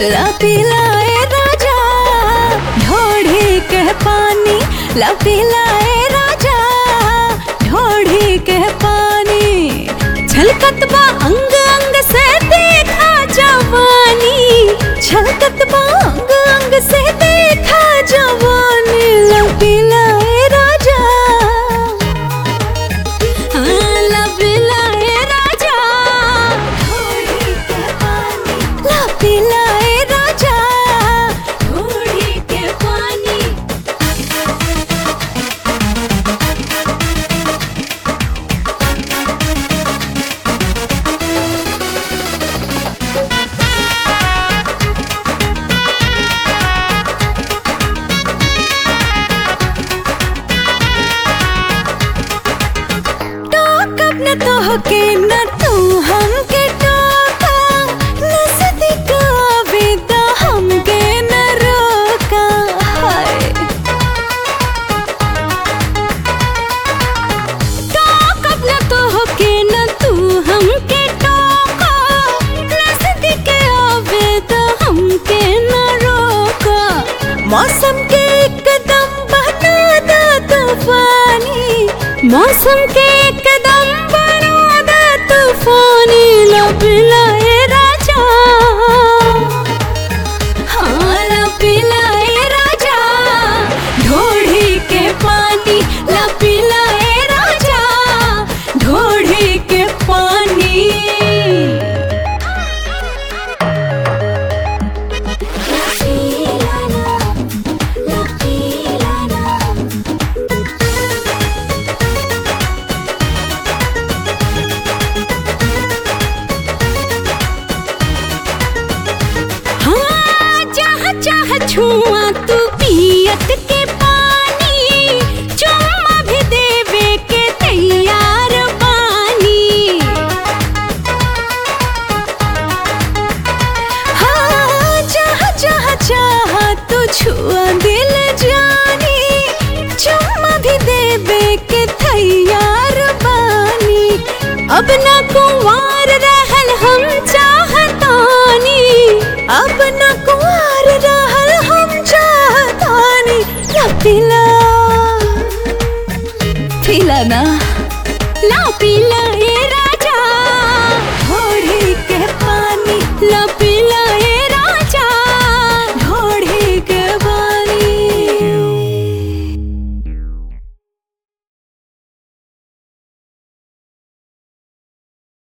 ला पिलाए राजा ढोढ़ी के पानी ला पिलाए राजा ढोढ़ी के पानी छलकत बा अंग अंग से देखा जवानी छलकत बा अंग अंग से देखा जवानी ला पिलाए राजा हाँ, ला पिलाए राजा ला पिलाए राजा ढोढ़ी के पानी टोकब न तोहके न तू हमके टोका नजदीक आवेदा हमके न रोका हाय टोकब न तोहके न तू हमके टोका नजदीक आवेदा हमके न रोका मौसम के एकदम बना दा तूफानी मौसम के एकदम बना दा तूफानी लब लाए राजा हाँ लब लाए राजा ढोढ़ी के पानी लब लाए राजा ढोढ़ी के पानी हाँ चाह चाह छुआ तू पियत के पानी चुम्मा भी देवे के तैयार बानी हाँ चाह चाह चाह तू छुआ दिल जानी चुम्मा भी देवे के तैयार बानी अब ना कुंवार रहल हम चाहतानी अब ना